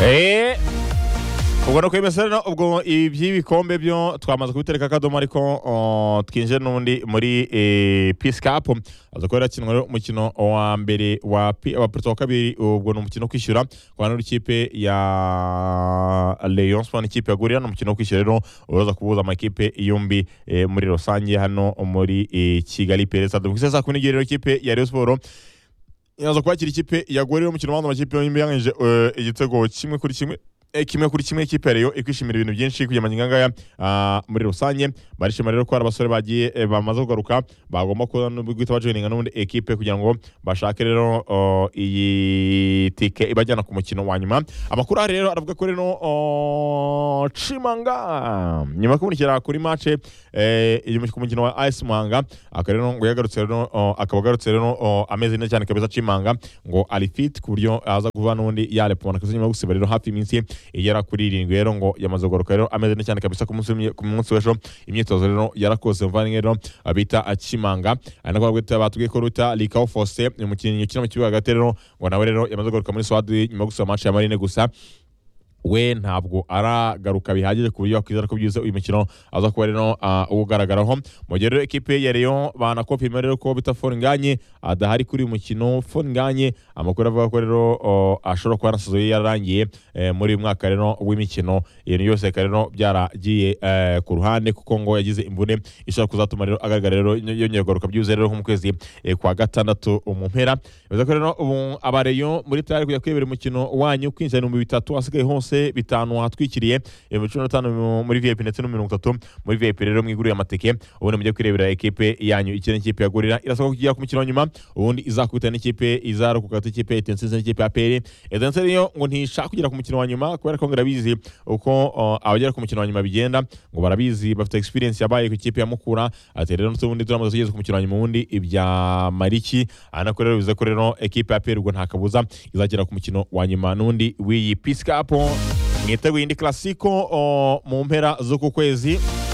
eee ubwo no kwemeza rero ubwo iby'ibikombe byo twamaze kubitereka akadomo ariko uh, twinjiye n'ubundi muri eh, peace cup aza kuba yarakinwa rero umukino wa mbere wa P- wa Porto wa kabiri ubwo ni umukino wo kwishyura kwa n'ikipe ya Leon Sport n'ikipe ya Gorilla ni umukino wo kwishyura rero uraza kubuza amakipe yombi eh, muri rusange hano muri eh, Kigali Perezida Dukise saa 10 rero ikipe ya Rayon Sport yaza kwakira ikipe ya Gorilla umukino w'abandi amakipe yombi yangije igitego kimwe kuri kimwe eh, kimwe kuri kimwe ikipe ya Rayon ikwishimira ibintu byinshi kujya manyangaya muri rusange barishima rero ko hari abasore bagiye eh, bamaze kugaruka bagomba kuza no guhita bajoininga n'ubundi ekipe kugira ngo bashake rero uh, iyi tike ibajyana ku mukino wa nyuma amakuru ahari rero aravuga ko rero uh, Chimanga nyuma yo kubonekera kuri mace iri ku mukino wa AS Muhanga akaba rero ngo yagarutse rero uh, akaba agarutse rero uh, ameze neza cyane kabisa Chimanga ngo ari fit ku buryo aza kuva n'undi yarepona kuko nyuma yo gusiba rero hafi iminsi igera kuri irindwi rero ngo yamaze kugaruka rero ameze neza cyane kabisa ku munsi w'imye- ku munsi w'ejo imyitozo rero yarakoze muvandimwe rero bita akimanga ari nako bagwita batubwiye ko ruta likawo fose ni umukinnyi ukina mu kibuga hagati rero ngo nawe rero yamaze kugaruka muri swadi nyuma yo gusiba match ya marine gusa we ntabwo aragaruka bihagije ku buryo wakwizera ko byiza uyu mukino aza kuba rero ah, uwo ugaragaraho mu gihe rero ekipe ya Rayon banakopima rero ko bita Foringanye adahari kuri uyu mukino Foringanye amakuru avuga ko rero oh, ashobora kuba yarasoze yarangiye eh, muri uyu mwaka rero w'imikino ibintu byose bikaba rero byaragiye eh, ku ruhande kuko ngo yagize imvune ishobora kuzatuma rero agaragara rero yongera yongera kugaruka byibuze rero nko mu kwezi eh, kwa gatandatu mu mpera bivuze ko rero ubu abareyo muri tayari kujya kwibera umukino wanyu kwinjira ibihumbi bitatu hasigaye hose bitanu hatwikiriye ibihumbi cumi na bitanu mu- muri vip ndetse no mirongo itatu muri vip rero mwiguriye amatike ubundi mujye kwirebera ekipe yanyu ikiri n'ikipe ya gorira irasabwa kugera ku mukino wa nyuma ubundi izakubita n'ikipe izarokoka ikipe ya etensize n'ikipe ya peri etensize rero ngo ntishaka kugera ku mukino wa nyuma kubera ko ngo irabizi uko uh, abagera ku mukino wa nyuma bigenda ngo barabizi bafite experience yabaye ku ikipe ya Mukura ati rero n'ubundi turamaze tugeze ku mukino wa nyuma ubundi ibya Mariki anako rero bivuze ko rero ekipe ya Peru ubwo nta kabuza izagera ku mukino wa nyuma n'undi w'iyi Peace Cup mwiteguye indi Clasico uh, mu mpera z'uku kwezi